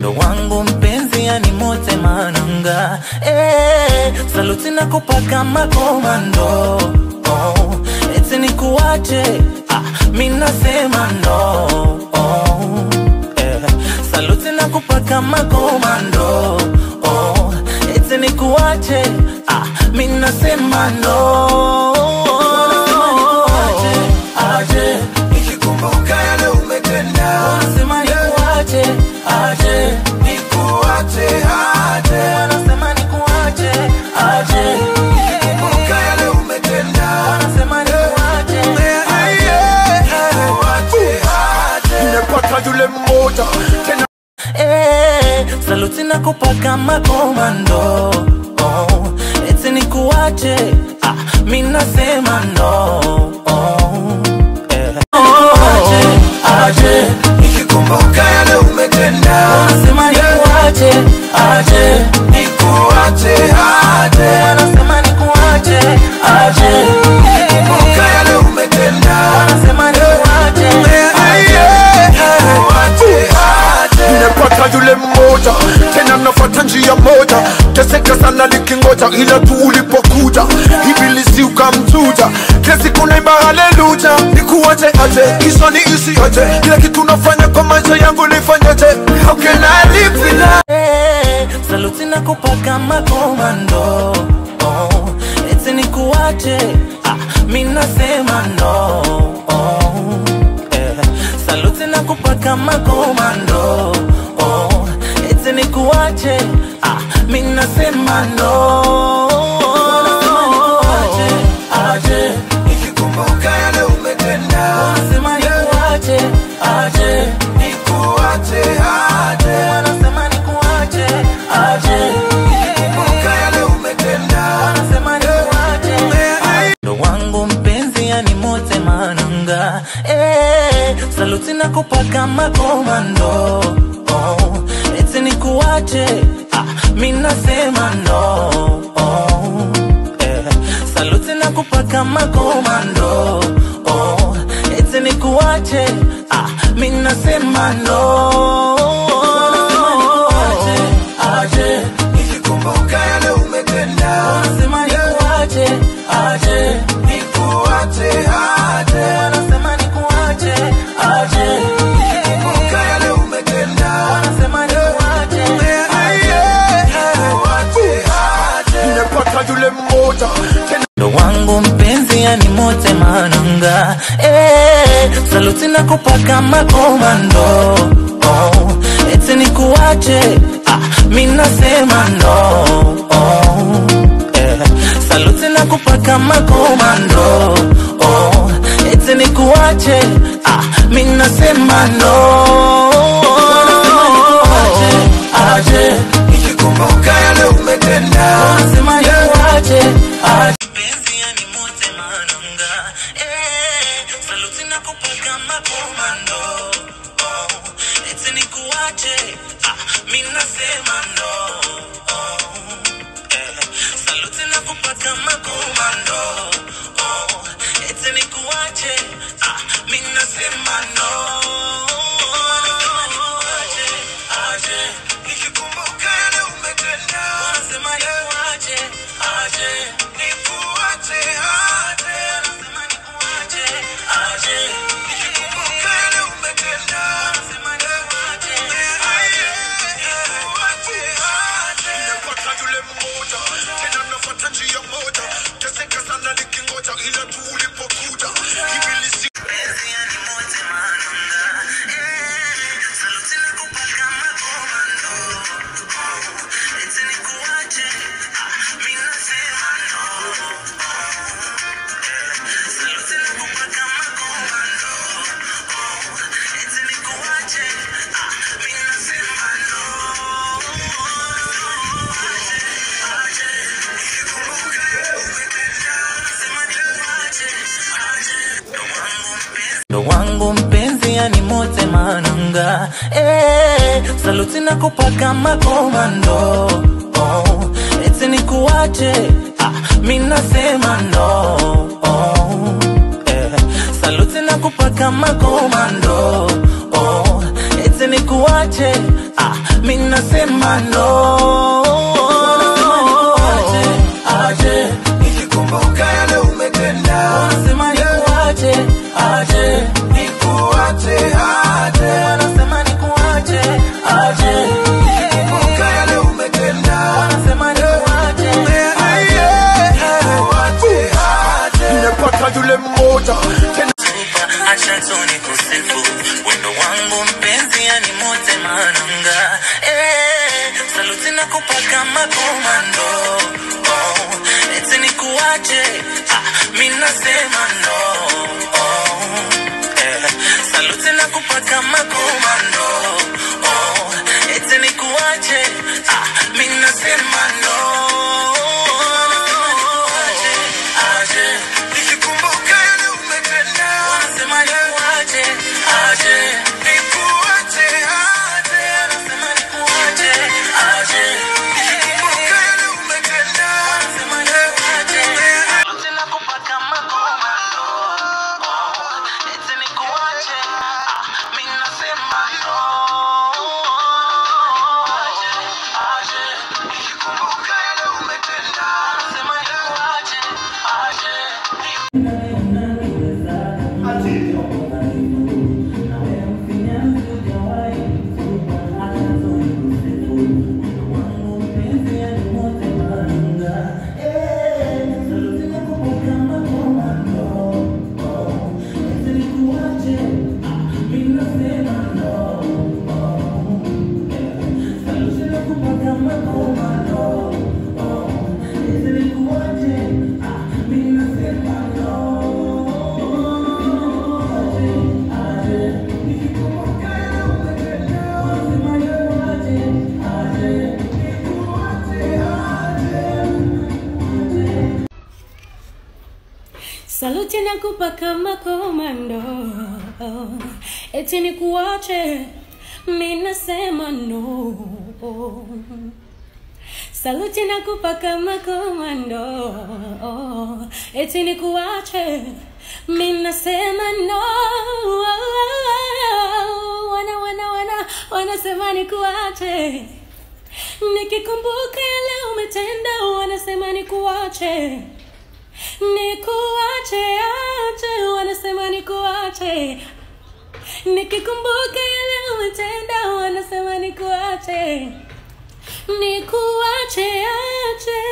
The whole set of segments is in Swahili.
ndo wangu mpenzi yani mote mananga eh, saluti na kupaka makomando oh, eti ni kuwache ah, mi nasema no oh, eh, saluti na kupaka makomando oh, eti ni kuwache ah, mi nasema no aje nikikumbuka yale umetenda nasema ni kuwache aje nikuache aje Wanasema nikuache aje, nikikumbuka yale umetenda wanasema nikuache nikuache aje nimepata yule mmoja tena eh, saluti na kupaka makomando oh, eti nikuache ah, mi nasema no oh, eh. Aje, aje, nikikumbuka yale umetenda wanasema nikuache aje, nikuache aje wanasema nikuache aje, nikikumbuka yale umetenda wanasema nikuache nikuache aje nimepata yule mmoja tena nafuata njia moja teseka sana likingoja ila tu ulipokuja ibilisi ukamtuja kila siku naimba haleluya nikuache aje kisha ni isi aje kila kitu nafanya kwa maisha yangu nifanyaje how can I live without Eh, saluti na kupaka makomando oh, eti nikuache ah, mi nasema no oh, eh, saluti na kupaka makomando oh, eti nikuache ah, mi nasema no aje, aje, nikikumbuka yale umetenda nasema nikuache aje, nikuache aje nasema nikuache aje nikikumbuka yale umetenda Wanasema nikuache. ndo wangu mpenzi yani mote mananga eh, saluti na kupaka makomando oh, eti nikuache ah, mi nasema no oh, eh, saluti na kupaka makomando oh, eti nikuache ah, mi nasema no aje, aje, nikikumbuka yale umetenda wanasema nikuache aje nikuache aje wanasema nikuache aje nikikumbuka yale umetenda wanasema nikuache nikuache aje nimepata yule mmoja tena ndo wangu mpenzi yani mote mananga eh, saluti na kupaka makomando oh, eti nikuache ah, mi nasema no oh, eh, saluti na kupaka makomando oh, eti nikuache ah, mi nasema no aje, aje, nikikumbuka yale umetenda Wanasema nikuache aje. Mpenzi yani mote mananga eh, saluti na kupaka makomando oh, eti nikuache ah, mi nasema no oh, eh, saluti na kupaka makomando oh, eti nikuache ah, mi nasema no Aje, aje, nikikumbuka yale umetenda wanasema nikuache aje nikuache aje wanasema nikuache aje nikikumbuka yale umetenda wanasema nikuache nikuache aje nimepata yule mmoja tena nafuata njia moja teseka sana likingoja ila tu ulipokuja ibilisi Mpenzi yani mote mananga eh, saluti na kupaka makomando oh, eti nikuache ah, mi nasema no eh, saluti na kupaka makomando oh, eti nikuache ah, mi nasema no aje, aje, nikikumbuka umetenda nasema nikuache aje, ndo wangu mpenzi ndo wangu mpenzi yani mote mananga eh, saluti na kupaka makomando oh, eti nikuache ah, mi nasema no oh, eh, saluti na kupaka makomando oh, eti nikuache ah, mi minasema no Wanasema nikuache, aje. nikikumbuka yale umetenda Wanasema nikuache, aje. nikuache aje Wanasema nikuache, aje. nikikumbuka yale umetenda Wanasema nikuache, aje. nikuache aje nimepata yule mmoja tena acha tu nikusifu wendo wangu mpenzi yani mote mananga eh, saluti na kupaka makomando oh, eti nikuache ah, mi nasema no oh, eh, saluti na kupaka makomando oh, eti nikuache ah, mi nasema no aje nikikumbuka yale umetenda wanasema nikuache aje nikuache aje wanasema nikuache aje nikikumbuka yale umetenda wanasema nikuache tena kupaka makomando eti nikuache ah mimi nasema no aje aje nikikumbuka yale umetenda wanasema nikuache aje Saluti nakupa kama komando, eti nikuache, mi nasema no. Saluti nakupa kama komando, eti nikuache, mi nasema no. Wana wana wana wanasema nikuache, nikikumbuka yale umetenda, wanasema nikuache nikuache ache wanasema nikuache nikikumbuka yale umetenda wanasema nikuache nikuache ache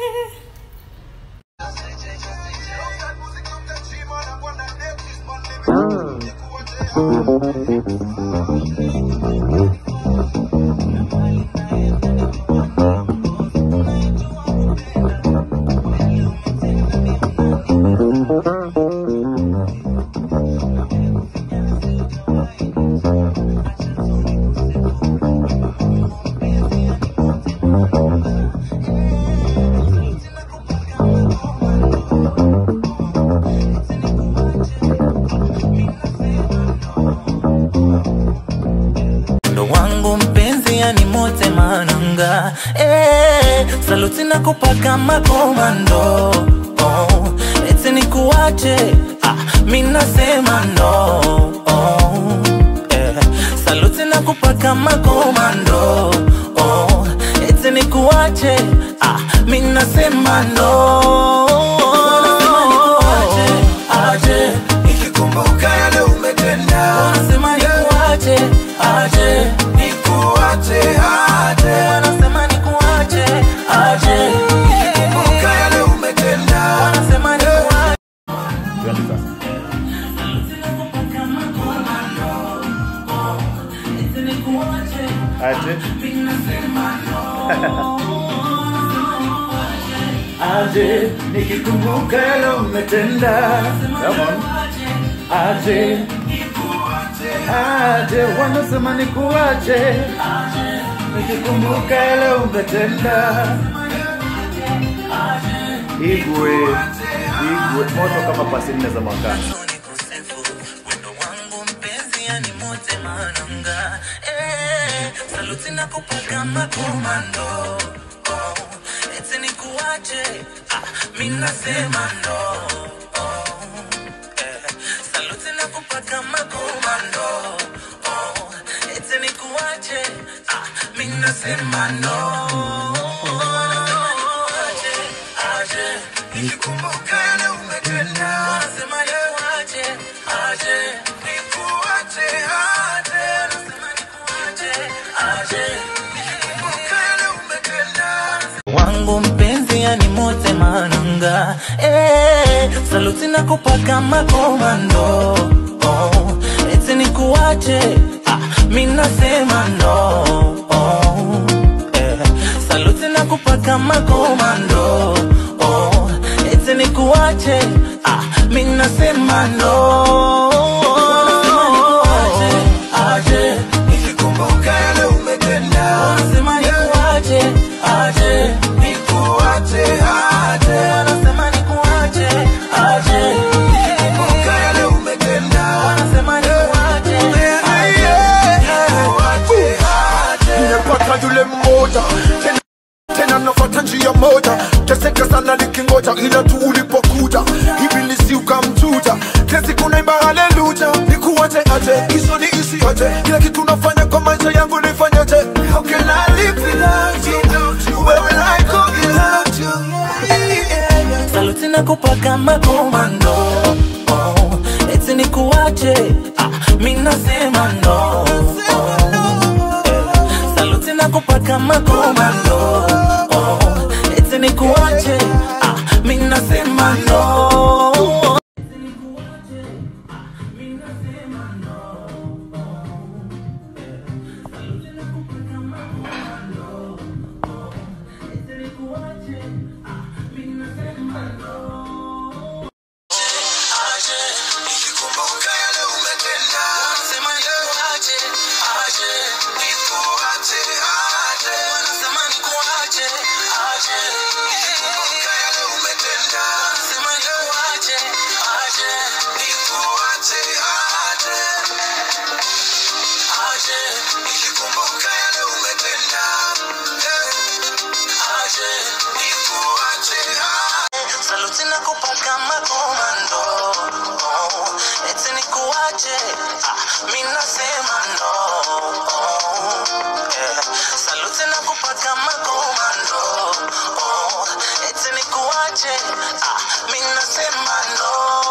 ndo wangu mpenzi yani mote mananga eh, saluti na kupaka makomando oh, eti nikuache ah, mi nasema no oh, eh, saluti na kupaka makomando oh, eti nikuache ah, mi nasema no aje nikikumbuka yale umetenda wanasema nikuache aje nikuache aje wanasema nikuache aje nikikumbuka yale umetenda wanasema nikuache Aje. Aje, nikikumbuka yale umetenda. Come on. Aje. Aje, wanasema nikuache. Nikikumbuka yale umetenda. Igwe, igwe, moto kama pasi nne za mwakani. nikusifu wendo wangu mpenzi yani mote mananga eh, saluti na kupaka makomando oh, eti nikuache ah, mi nasema no oh, eh, saluti na kupaka makomando oh, eti nikuache ah, mi nasema no Nikikumbuka yale umetenda, Nasema nikuache, aje. nikuache aje. Nasema nikuache, aje. Nikikumbuka yale umetenda, wangu mpenzi yani mote mananga eh, saluti na kupaka makomando oh, eti nikuache ah, mi nasema no oh, eh, saluti na kupaka makomando oh, eti nikuache ah, mi nasema no Aje, aje, nikikumbuka yale umetenda, nasema nikuache aje nikuache aje. Wanasema nikuache, aje. Nikikumbuka yale umetenda, Wanasema nikuache, aje. nikuache aje. nimepata yule mmoja tena, tena nafata njia moja teseka sana nikingoja ila tu ulipokuja ibilisi ukamtuja kila siku naimba haleluja nikuache aje hizo ni isi aje kila kitu nafanya kwa maisha yangu nifanyaje how can I live without you where will I go without you Saluti na kupaka makomando oh, eti nikuache ah, mi nasema no oh, eh. Saluti na kupaka makomando oh, eti nikuache ah, mi nasema no Nikikumbuka yale umetenda, Wanasema nikuache, aje. nikuache aje. Wanasema nikuache, aje. Nikikumbuka yale umetenda, Wanasema nikuache, aje. nikuache aje. Aje, Nikikumbuka yale umetenda, eh, aje. nikuache aje. Saluti na kupaka makomando oh, eti nikuache ah, mi nasema no oh, eh. Saluti na kupaka makomando oh, eti nikuache ah, mi nasema no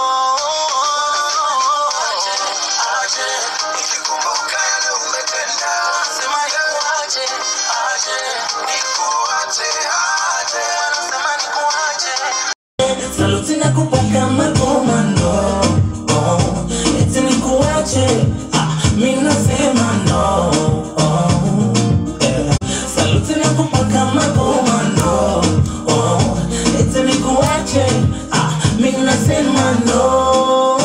Aje, aje. Nikikumbuka yale umetenda, Nasema nikuache aje nikuache aje. Nasema nikuache Saluti na kupaka makomando oh, eti nikuache ah, mi nasema no oh, eh. Saluti na kupaka makomando oh, eti nikuache ah, mi nasema no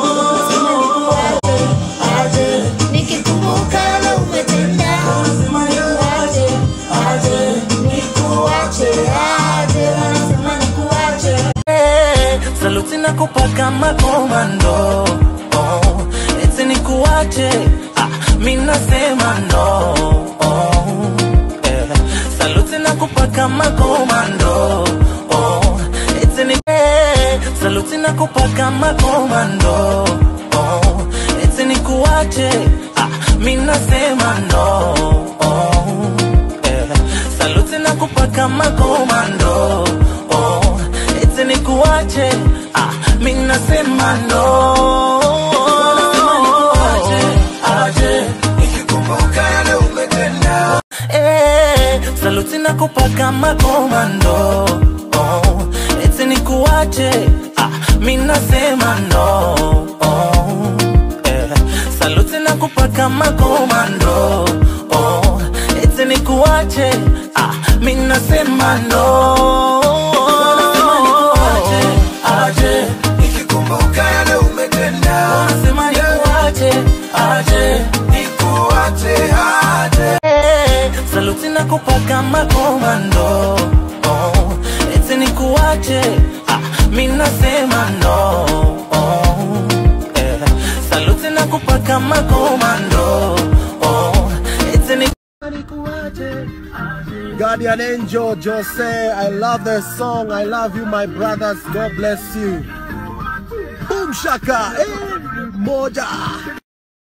Aje, Nikikumbuka yale umetenda, nasema nikuache aje nikuache aje, wanasema nikuache. Eh, saluti na kupaka makomando oh, eti nikuache ah, mi nasema no oh, eh, saluti na kupaka makomando oh, eti ni eh, saluti na kupaka makomando oh, eti nikuache ah, mi nasema no oh, eh, saluti na kupaka makomando oh, eti nikuache ah, mi nasema no Aje, aje, Nikikumbuka yale umetenda, eh, saluti na kupaka makomando oh, eti nikuache ah, mi nasema no oh, eh, saluti na kupaka makomando oh, eti nikuache ah, mi nasema no Aje, aje, nikikumbuka yale umetenda, nasema nikuache aje nikuache aje. saluti na kupaka makomando oh, eti nikuache ah, mi nasema no oh, eh, saluti na kupaka makomando oh, eti ni Guardian Angel Jose, I love the song. I love you, my brothers. God bless you. Boom Shaka, eh, moja.